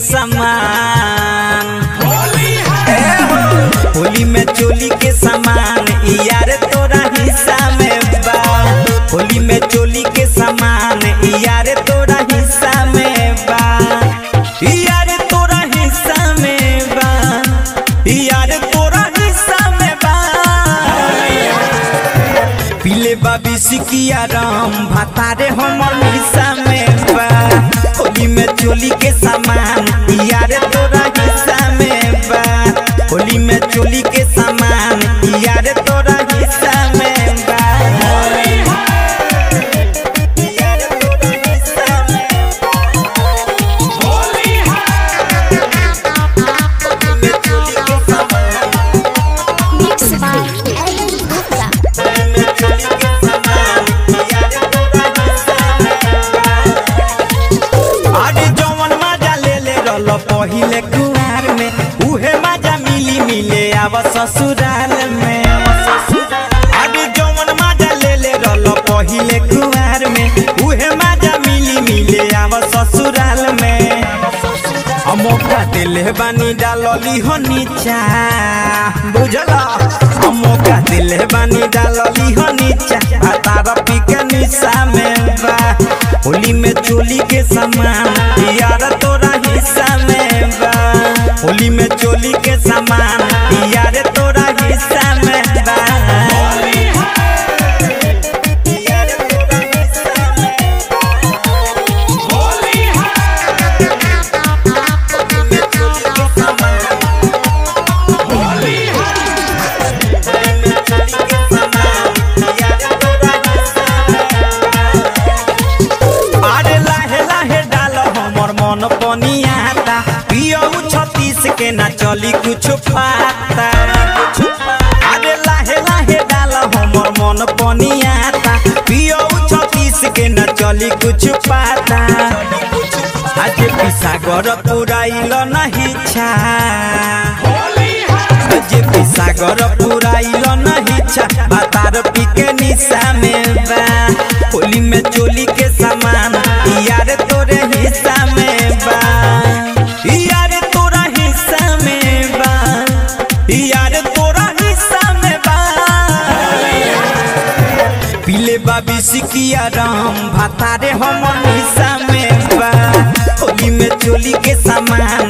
सामान ए हो, होली में चोली के सामान यार तोरा हिस्सा में बा होली में चोली के सामान यार तोरा हिस्सा में बा यार तोरा हिस्सा में बा यार तोरा हिस्सा में बा पीले बाबी सिकिया राम भातारे हमर हिस्सा में बा होली में चोली के सामान यार तोरा हिस्सा में बा होली में चोली के सामान यार तोरा हिस्सा में बा यार तोरा हिस्सा में बा। होली में चोली के सामान Mixed by Ellen Gupta. Holi में चोली के सामान यार तोरा हिस्सा में बा। अरे जवन मजा ले ले रल पहिले कुआर में उहे मजा मिली मिले आव ससुराल में अरे जवन मजा ले ले रल पहिले कुआर में उहे मजा मिली मिले आव ससुराल में अमोका दिले बानी डालली हो नीचा बुझला अमोका दिले बानी डालली हो नीचा भातार पी के निशा में बा होली में चोली के सामान यार तोरा हिस्सा में बा होली में चोली के सामान यार तोरा हिस्सा में बा यार तोरा हिस्सा में होली में चोली के सामान होली में चोली के सामान यार तोरा हिस्सा में बा अरे लाहे लाहे डाल हमर मन पनियाता पियऊ छत्तीस के ना चली कुछ पाता अरे लाहे लाहे डाल हमर मन पनियाता पियऊ छत्तीस के ना चली कुछ पाता आज पिसागर पुराइल नहीं छा जे पिसागर पुराइल नहीं छा बातार पी के निशा में बा होली में चोली के सामान यार तोरे हिस्सा में बा यार तोरा हिस्सा में बा यार तोरा हिस्सा में बा पीले बाबी सिकिया राम भातारे हमर हिस्सा में बा होली में चोली के सामान